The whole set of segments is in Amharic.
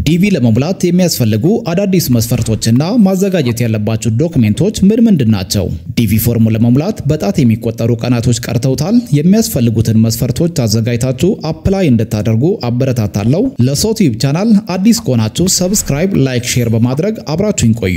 ዲቪ ለመሙላት የሚያስፈልጉ አዳዲስ መስፈርቶችና ማዘጋጀት ያለባቸው ዶክሜንቶች ምን ምንድን ናቸው? ዲቪ ፎርሙ ለመሙላት በጣት የሚቆጠሩ ቀናቶች ቀርተውታል። የሚያስፈልጉትን መስፈርቶች አዘጋጅታችሁ አፕላይ እንድታደርጉ አበረታታለሁ። ለሶቲዩብ ቻናል አዲስ ከሆናችሁ ሰብስክራይብ፣ ላይክ፣ ሼር በማድረግ አብራችሁኝ ቆዩ።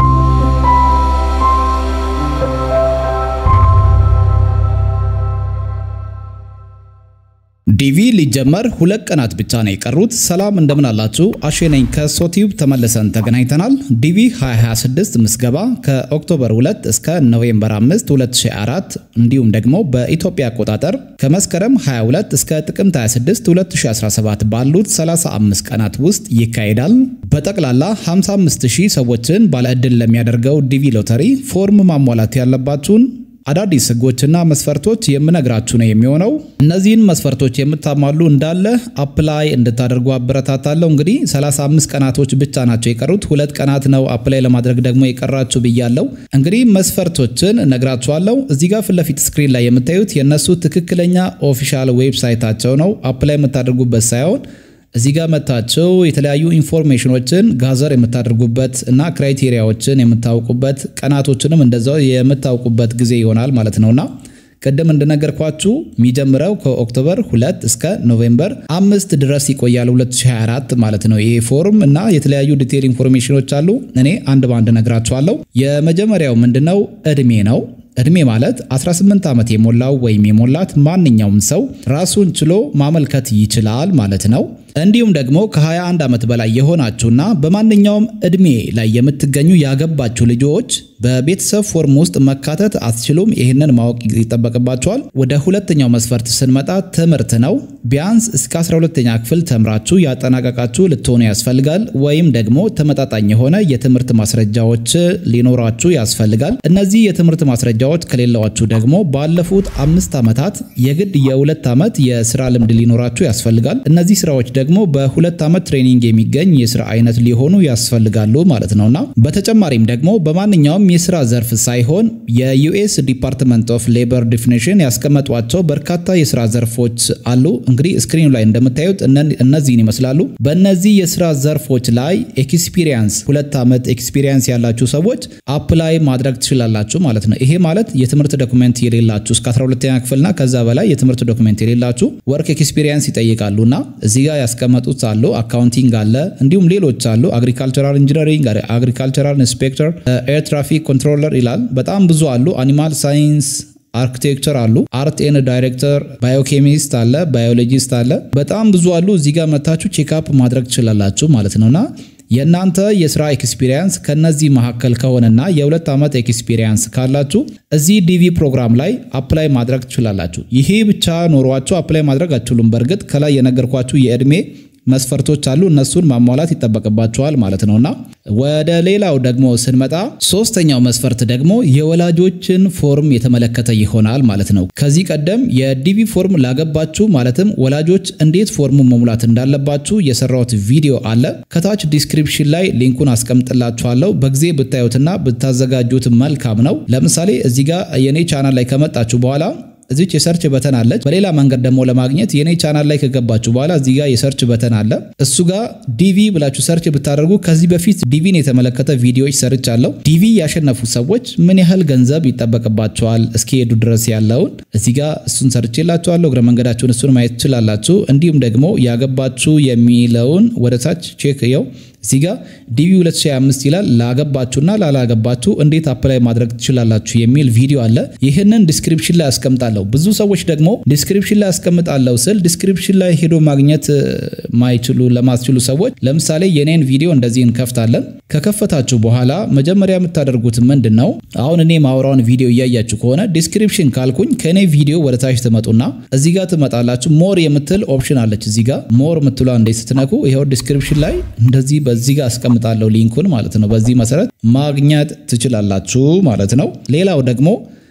ዲቪ ሊጀመር ሁለት ቀናት ብቻ ነው የቀሩት። ሰላም እንደምን አላችሁ? አሼ ነኝ ከሶቲዩብ ተመልሰን ተገናኝተናል። ዲቪ 2026 ምዝገባ ከኦክቶበር 2 እስከ ኖቬምበር 5 2004 እንዲሁም ደግሞ በኢትዮጵያ አቆጣጠር ከመስከረም 22 እስከ ጥቅምት 26 2017 ባሉት 35 ቀናት ውስጥ ይካሄዳል። በጠቅላላ 55000 ሰዎችን ባለዕድል ለሚያደርገው ዲቪ ሎተሪ ፎርም ማሟላት ያለባችሁን አዳዲስ ሕጎችና መስፈርቶች የምነግራችሁ ነው የሚሆነው። እነዚህን መስፈርቶች የምታሟሉ እንዳለ አፕላይ እንድታደርጉ አበረታታለሁ። እንግዲህ 35 ቀናቶች ብቻ ናቸው የቀሩት። ሁለት ቀናት ነው አፕላይ ለማድረግ ደግሞ የቀራችሁ ብያለሁ። እንግዲህ መስፈርቶችን እነግራችኋለሁ። እዚህ ጋር ፊት ለፊት ስክሪን ላይ የምታዩት የእነሱ ትክክለኛ ኦፊሻል ዌብሳይታቸው ነው። አፕላይ የምታደርጉበት ሳይሆን እዚህ ጋር መታችሁ የተለያዩ ኢንፎርሜሽኖችን ጋዘር የምታደርጉበት እና ክራይቴሪያዎችን የምታውቁበት ቀናቶችንም እንደዛው የምታውቁበት ጊዜ ይሆናል ማለት ነውና ቅድም እንደነገርኳችሁ የሚጀምረው ከኦክቶበር 2 እስከ ኖቬምበር አምስት ድረስ ይቆያል 2024 ማለት ነው። ይሄ ፎርም እና የተለያዩ ዲቴል ኢንፎርሜሽኖች አሉ። እኔ አንድ ባንድ ነግራችኋለሁ። የመጀመሪያው ምንድነው? እድሜ ነው። እድሜ ማለት 18 ዓመት የሞላው ወይም የሞላት ማንኛውም ሰው ራሱን ችሎ ማመልከት ይችላል ማለት ነው። እንዲሁም ደግሞ ከ21 ዓመት በላይ የሆናችሁና በማንኛውም እድሜ ላይ የምትገኙ ያገባችሁ ልጆች በቤተሰብ ፎርም ውስጥ መካተት አትችሉም። ይህንን ማወቅ ይጠበቅባቸዋል። ወደ ሁለተኛው መስፈርት ስንመጣ ትምህርት ነው። ቢያንስ እስከ 12ኛ ክፍል ተምራችሁ ያጠናቀቃችሁ ልትሆኑ ያስፈልጋል። ወይም ደግሞ ተመጣጣኝ የሆነ የትምህርት ማስረጃዎች ሊኖራችሁ ያስፈልጋል። እነዚህ የትምህርት ማስረጃዎች ከሌላችሁ ደግሞ ባለፉት አምስት ዓመታት የግድ የሁለት ዓመት የስራ ልምድ ሊኖራችሁ ያስፈልጋል። እነዚህ ስራዎች ደግሞ በሁለት ዓመት ትሬኒንግ የሚገኝ የስራ አይነት ሊሆኑ ያስፈልጋሉ ማለት ነውና በተጨማሪም ደግሞ በማንኛውም የስራ ዘርፍ ሳይሆን የዩኤስ ዲፓርትመንት ኦፍ ሌበር ዲፊኒሽን ያስቀመጧቸው በርካታ የስራ ዘርፎች አሉ። እንግዲህ ስክሪኑ ላይ እንደምታዩት እነዚህን ይመስላሉ። በእነዚህ የስራ ዘርፎች ላይ ኤክስፒሪየንስ ሁለት ዓመት ኤክስፒሪየንስ ያላችሁ ሰዎች አፕላይ ማድረግ ትችላላችሁ ማለት ነው። ይሄ ማለት የትምህርት ዶክመንት የሌላችሁ እስከ 12ኛ ክፍልና ከዛ በላይ የትምህርት ዶክመንት የሌላችሁ ወርክ ኤክስፒሪየንስ ይጠይቃሉና እዚህ ጋር ያስቀመጡት አሉ። አካውንቲንግ አለ፣ እንዲሁም ሌሎች አሉ። አግሪካልቸራል ኢንጂነሪንግ፣ አግሪካልቸራል ኢንስፔክተር፣ ኤር ትራፊክ ኮንትሮለር ይላል። በጣም ብዙ አሉ። አኒማል ሳይንስ አርክቴክቸር አሉ። አርት ኤን ዳይሬክተር፣ ባዮኬሚስት አለ፣ ባዮሎጂስት አለ። በጣም ብዙ አሉ። እዚህ ጋር መታችሁ ቼክአፕ ማድረግ ትችላላችሁ ማለት ነውና የእናንተ የስራ ኤክስፒሪየንስ ከነዚህ መካከል ከሆነና የሁለት ዓመት ኤክስፒሪየንስ ካላችሁ እዚህ ዲቪ ፕሮግራም ላይ አፕላይ ማድረግ ትችላላችሁ። ይሄ ብቻ ኖሯችሁ አፕላይ ማድረግ አትችሉም። በእርግጥ ከላይ የነገርኳችሁ የእድሜ መስፈርቶች አሉ። እነሱን ማሟላት ይጠበቅባቸዋል ማለት ነውና ወደ ሌላው ደግሞ ስንመጣ ሶስተኛው መስፈርት ደግሞ የወላጆችን ፎርም የተመለከተ ይሆናል ማለት ነው። ከዚህ ቀደም የዲቪ ፎርም ላገባችሁ ማለትም ወላጆች እንዴት ፎርሙን መሙላት እንዳለባችሁ የሰራሁት ቪዲዮ አለ። ከታች ዲስክሪፕሽን ላይ ሊንኩን አስቀምጥላችኋለሁ። በጊዜ ብታዩትና ብታዘጋጁት መልካም ነው። ለምሳሌ እዚህ ጋር የኔ ቻናል ላይ ከመጣችሁ በኋላ እዚች የሰርች በተን አለች። በሌላ መንገድ ደግሞ ለማግኘት የኔ ቻናል ላይ ከገባችሁ በኋላ እዚህ ጋር የሰርች በተን አለ። እሱ ጋር ዲቪ ብላችሁ ሰርች ብታደርጉ ከዚህ በፊት ዲቪን የተመለከተ ቪዲዮዎች ሰርች አለው። ዲቪ ያሸነፉ ሰዎች ምን ያህል ገንዘብ ይጠበቅባቸዋል እስኪሄዱ ድረስ ያለውን እዚህ ጋር እሱን ሰርች የላችኋለሁ። እግረ መንገዳችሁን እሱን ማየት ትችላላችሁ። እንዲሁም ደግሞ ያገባችሁ የሚለውን ወደ ታች ቼክ የው እዚህ ጋር ዲቪ 2025 ይላል። ላገባችሁና ላላገባችሁ እንዴት አፕላይ ማድረግ ትችላላችሁ የሚል ቪዲዮ አለ። ይህንን ዲስክሪፕሽን ላይ አስቀምጣለሁ። ብዙ ሰዎች ደግሞ ዲስክሪፕሽን ላይ አስቀምጣለሁ ስል ዲስክሪፕሽን ላይ ሄዶ ማግኘት ማይችሉ ለማስችሉ ሰዎች ለምሳሌ የኔን ቪዲዮ እንደዚህ እንከፍታለን። ከከፈታችሁ በኋላ መጀመሪያ የምታደርጉት ምንድን ነው? አሁን እኔ ማውራውን ቪዲዮ እያያችሁ ከሆነ ዲስክሪፕሽን ካልኩኝ ከእኔ ቪዲዮ ወደ ታች ትመጡና እዚህ ጋር ትመጣላችሁ። ሞር የምትል ኦፕሽን አለች። እዚህ ጋር ሞር የምትሏ እንዴት ስትነኩ ይኸው ዲስክሪፕሽን ላይ እንደዚህ በዚህ ጋር አስቀምጣለሁ ሊንኩን ማለት ነው። በዚህ መሰረት ማግኘት ትችላላችሁ ማለት ነው። ሌላው ደግሞ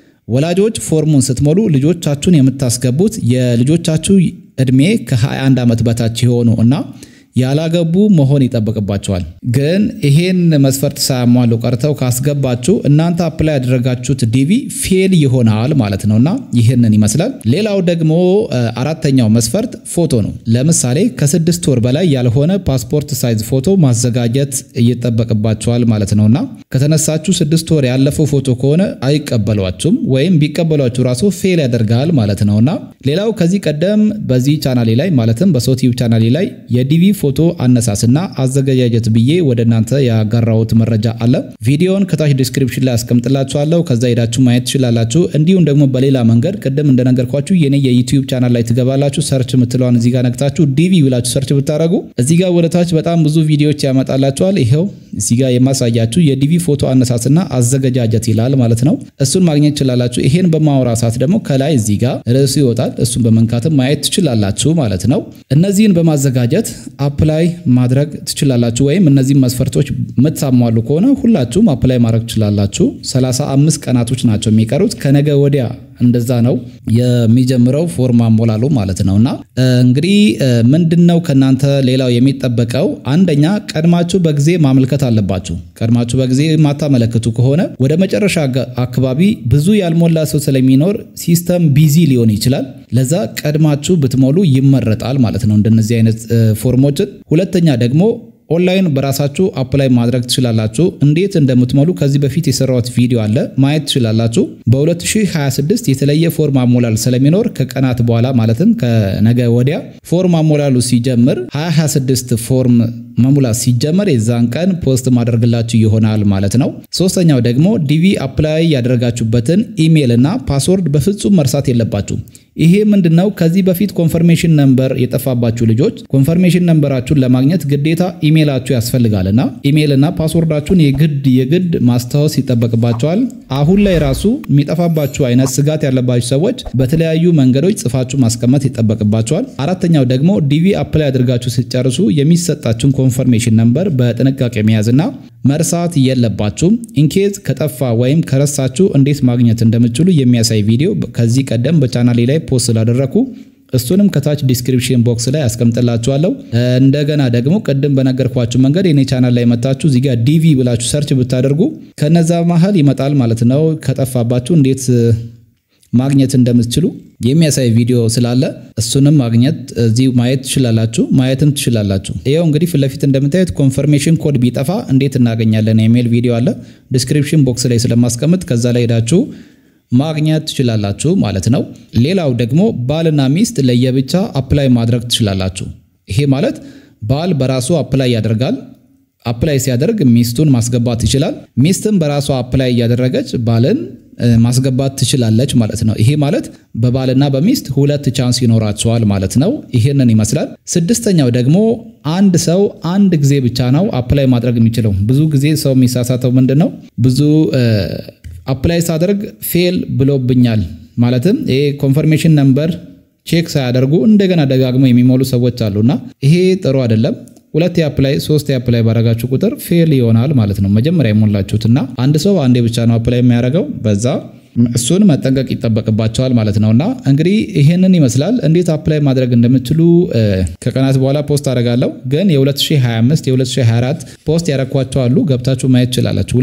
ወላጆች ፎርሙን ስትሞሉ ልጆቻችሁን የምታስገቡት የልጆቻችሁ እድሜ ከ21 ዓመት በታች የሆኑ እና ያላገቡ መሆን ይጠበቅባቸዋል። ግን ይሄን መስፈርት ሳያሟሉ ቀርተው ካስገባችሁ እናንተ አፕላይ ያደረጋችሁት ዲቪ ፌል ይሆናል ማለት ነውና ይህንን ይመስላል። ሌላው ደግሞ አራተኛው መስፈርት ፎቶ ነው። ለምሳሌ ከስድስት ወር በላይ ያልሆነ ፓስፖርት ሳይዝ ፎቶ ማዘጋጀት ይጠበቅባቸዋል ማለት ነውና ከተነሳችሁ ስድስት ወር ያለፈው ፎቶ ከሆነ አይቀበሏችሁም ወይም ቢቀበሏችሁ ራሱ ፌል ያደርጋል ማለት ነውና ሌላው ከዚህ ቀደም በዚህ ቻናሌ ላይ ማለትም በሶቲዩብ ቻናሌ ላይ የዲቪ ፎቶ አነሳስና አዘገጃጀት ብዬ ወደ እናንተ ያጋራሁት መረጃ አለ። ቪዲዮውን ከታች ዲስክሪፕሽን ላይ አስቀምጥላችኋለሁ። ከዛ ሄዳችሁ ማየት ትችላላችሁ። እንዲሁም ደግሞ በሌላ መንገድ ቅድም እንደነገርኳችሁ የኔ የዩቲዩብ ቻናል ላይ ትገባላችሁ። ሰርች የምትለዋን እዚህ ጋር ነክታችሁ ዲቪ ብላችሁ ሰርች ብታደረጉ እዚህ ጋር ወደ ታች በጣም ብዙ ቪዲዮዎች ያመጣላችኋል። ይኸው እዚህ ጋር የማሳያችሁ የዲቪ ፎቶ አነሳስና አዘገጃጀት ይላል ማለት ነው። እሱን ማግኘት ትችላላችሁ። ይሄን በማወራ ሰዓት ደግሞ ከላይ እዚህ ጋር ርዕሱ ይወጣል። እሱን በመንካትም ማየት ትችላላችሁ ማለት ነው። እነዚህን በማዘጋጀት አፕላይ ማድረግ ትችላላችሁ። ወይም እነዚህን መስፈርቶች የምታሟሉ ከሆነ ሁላችሁም አፕላይ ማድረግ ትችላላችሁ። 35 ቀናቶች ናቸው የሚቀሩት ከነገ ወዲያ እንደዛ ነው የሚጀምረው ፎርም አሞላሉ ማለት ነው። እና እንግዲህ ምንድነው ከእናንተ ሌላው የሚጠበቀው አንደኛ ቀድማችሁ በጊዜ ማመልከት አለባችሁ። ቀድማችሁ በጊዜ ማታመለክቱ ከሆነ ወደ መጨረሻ አካባቢ ብዙ ያልሞላ ሰው ስለሚኖር ሲስተም ቢዚ ሊሆን ይችላል። ለዛ ቀድማችሁ ብትሞሉ ይመረጣል ማለት ነው እንደነዚህ አይነት ፎርሞችን። ሁለተኛ ደግሞ ኦንላይን በራሳችሁ አፕላይ ማድረግ ትችላላችሁ። እንዴት እንደምትሞሉ ከዚህ በፊት የሰራሁት ቪዲዮ አለ ማየት ትችላላችሁ። በ2026 የተለየ ፎርም አሞላል ስለሚኖር ከቀናት በኋላ ማለትም ከነገ ወዲያ ፎርም አሞላሉ ሲጀምር 2026 ፎርም መሙላት ሲጀመር የዛን ቀን ፖስት ማድረግላችሁ ይሆናል ማለት ነው። ሶስተኛው ደግሞ ዲቪ አፕላይ ያደረጋችሁበትን ኢሜይል እና ፓስወርድ በፍጹም መርሳት የለባችሁ። ይሄ ምንድነው? ከዚህ በፊት ኮንፈርሜሽን ነምበር የጠፋባችሁ ልጆች ኮንፈርሜሽን ነምበራችሁን ለማግኘት ግዴታ ኢሜይላችሁ ያስፈልጋልና ኢሜይልና ፓስወርዳችሁን የግድ የግድ ማስታወስ ይጠበቅባቸዋል። አሁን ላይ ራሱ የሚጠፋባችሁ አይነት ስጋት ያለባችሁ ሰዎች በተለያዩ መንገዶች ጽፋችሁ ማስቀመጥ ይጠበቅባቸዋል። አራተኛው ደግሞ ዲቪ አፕላይ አድርጋችሁ ሲጨርሱ የሚሰጣችሁን ኮንፈርሜሽን ነምበር በጥንቃቄ መያዝና መርሳት የለባችሁም። ኢንኬዝ ከጠፋ ወይም ከረሳችሁ እንዴት ማግኘት እንደምትችሉ የሚያሳይ ቪዲዮ ከዚህ ቀደም በቻናሌ ላይ ፖስት ስላደረኩ እሱንም ከታች ዲስክሪፕሽን ቦክስ ላይ አስቀምጥላችኋለሁ። እንደገና ደግሞ ቅድም በነገርኳችሁ መንገድ የኔ ቻናል ላይ መታችሁ እዚህ ጋር ዲቪ ብላችሁ ሰርች ብታደርጉ ከነዛ መሀል ይመጣል ማለት ነው። ከጠፋባችሁ እንዴት ማግኘት እንደምትችሉ የሚያሳይ ቪዲዮ ስላለ እሱንም ማግኘት እዚህ ማየት ትችላላችሁ፣ ማየትም ትችላላችሁ። ይኸው እንግዲህ ፊት ለፊት እንደምታዩት ኮንፈርሜሽን ኮድ ቢጠፋ እንዴት እናገኛለን የሚል ቪዲዮ አለ ዲስክሪፕሽን ቦክስ ላይ ስለማስቀምጥ ከዛ ላይ ሄዳችሁ ማግኘት ትችላላችሁ ማለት ነው። ሌላው ደግሞ ባልና ሚስት ለየብቻ አፕላይ ማድረግ ትችላላችሁ። ይሄ ማለት ባል በራሱ አፕላይ ያደርጋል። አፕላይ ሲያደርግ ሚስቱን ማስገባት ይችላል። ሚስትም በራሷ አፕላይ እያደረገች ባልን ማስገባት ትችላለች ማለት ነው። ይሄ ማለት በባልና በሚስት ሁለት ቻንስ ይኖራቸዋል ማለት ነው። ይሄንን ይመስላል። ስድስተኛው ደግሞ አንድ ሰው አንድ ጊዜ ብቻ ነው አፕላይ ማድረግ የሚችለው። ብዙ ጊዜ ሰው የሚሳሳተው ምንድን ነው? ብዙ አፕላይ ሳደርግ ፌል ብሎብኛል ማለትም ይሄ ኮንፈርሜሽን ነምበር ቼክ ሳያደርጉ እንደገና ደጋግሞ የሚሞሉ ሰዎች አሉና ይሄ ጥሩ አይደለም። ሁለት የአፕላይ ሶስት የአፕላይ ባረጋችሁ ቁጥር ፌል ይሆናል ማለት ነው። መጀመሪያ የሞላችሁትና አንድ ሰው አንዴ ብቻ ነው አፕላይ የሚያደርገው በዛ እሱን መጠንቀቅ ይጠበቅባቸዋል ማለት ነውና እንግዲህ ይህንን ይመስላል። እንዴት አፕላይ ማድረግ እንደምትችሉ ከቀናት በኋላ ፖስት አደርጋለሁ። ግን የ2025 የ2024 ፖስት ያረኳቸው አሉ ገብታችሁ ማየት ትችላላችሁ።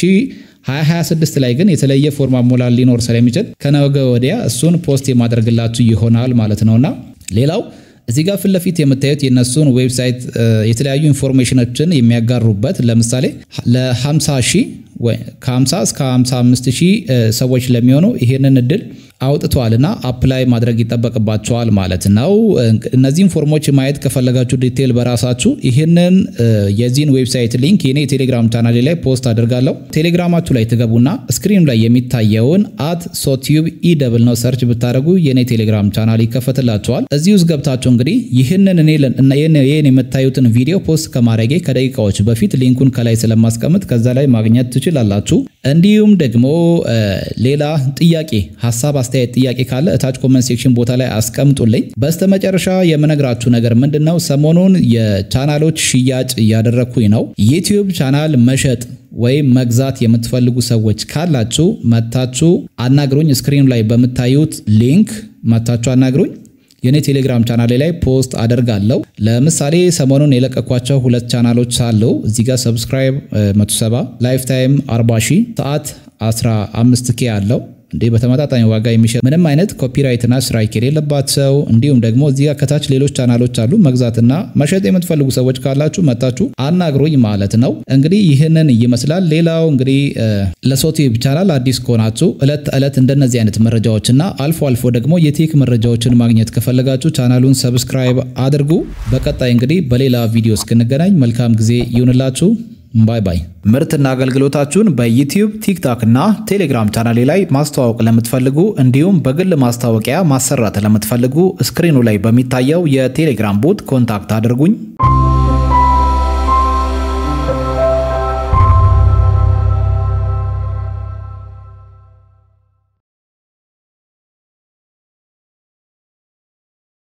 2026 ላይ ግን የተለየ ፎርም አሞላል ሊኖር ስለሚችል ከነገ ወዲያ እሱን ፖስት የማደርግላችሁ ይሆናል ማለት ነውና ሌላው እዚህ ጋር ፊት ለፊት የምታዩት የእነሱን ዌብሳይት የተለያዩ ኢንፎርሜሽኖችን የሚያጋሩበት ለምሳሌ ለ50 ሺህ ከ50 እስከ 55 ሺህ ሰዎች ለሚሆኑ ይሄንን እድል አውጥተዋልና አፕላይ ማድረግ ይጠበቅባቸዋል ማለት ነው። እነዚህን ፎርሞች ማየት ከፈለጋችሁ ዲቴል በራሳችሁ ይህንን የዚህን ዌብሳይት ሊንክ የኔ የቴሌግራም ቻናሌ ላይ ፖስት አድርጋለሁ። ቴሌግራማችሁ ላይ ትገቡና ስክሪን ላይ የሚታየውን አት ሶቲዩብ ኢ ደብል ነው ሰርች ብታደርጉ የኔ ቴሌግራም ቻናል ይከፈትላቸዋል። እዚህ ውስጥ ገብታችሁ እንግዲህ ይህንን ይህን የምታዩትን ቪዲዮ ፖስት ከማድረጌ ከደቂቃዎች በፊት ሊንኩን ከላይ ስለማስቀምጥ ከዛ ላይ ማግኘት ትችላላችሁ። እንዲሁም ደግሞ ሌላ ጥያቄ ሀሳብ አስተያየት ጥያቄ ካለ እታች ኮመንት ሴክሽን ቦታ ላይ አስቀምጡልኝ። በስተመጨረሻ የምነግራችሁ ነገር ምንድን ነው? ሰሞኑን የቻናሎች ሽያጭ እያደረግኩኝ ነው። ዩቲዩብ ቻናል መሸጥ ወይም መግዛት የምትፈልጉ ሰዎች ካላችሁ መታችሁ አናግሩኝ። ስክሪኑ ላይ በምታዩት ሊንክ መታችሁ አናግሩኝ። የኔ ቴሌግራም ቻናሌ ላይ ፖስት አደርጋለሁ። ለምሳሌ ሰሞኑን የለቀኳቸው ሁለት ቻናሎች አሉ። እዚህ ጋር ሰብስክራይብ 170 ላይፍ ታይም 40 ሺህ ሰዓት 15 ኬ አለው እንዴ በተመጣጣኝ ዋጋ የሚሸጥ ምንም አይነት ኮፒራይትና ስትራይክ የሌለባቸው እንዲሁም ደግሞ እዚህ ጋር ከታች ሌሎች ቻናሎች አሉ። መግዛትና መሸጥ የምትፈልጉ ሰዎች ካላችሁ መጣችሁ አናግሩኝ ማለት ነው። እንግዲህ ይህንን ይመስላል። ሌላው እንግዲህ ለሶቲዩብ ቻናል አዲስ ከሆናችሁ እለት ተዕለት እንደነዚህ አይነት መረጃዎችና አልፎ አልፎ ደግሞ የቴክ መረጃዎችን ማግኘት ከፈለጋችሁ ቻናሉን ሰብስክራይብ አድርጉ። በቀጣይ እንግዲህ በሌላ ቪዲዮ እስክንገናኝ መልካም ጊዜ ይሁንላችሁ። ባይ ባይ። ምርትና አገልግሎታችሁን በዩቲዩብ ቲክቶክ እና ቴሌግራም ቻናሌ ላይ ማስተዋወቅ ለምትፈልጉ እንዲሁም በግል ማስታወቂያ ማሰራት ለምትፈልጉ ስክሪኑ ላይ በሚታየው የቴሌግራም ቦት ኮንታክት አድርጉኝ።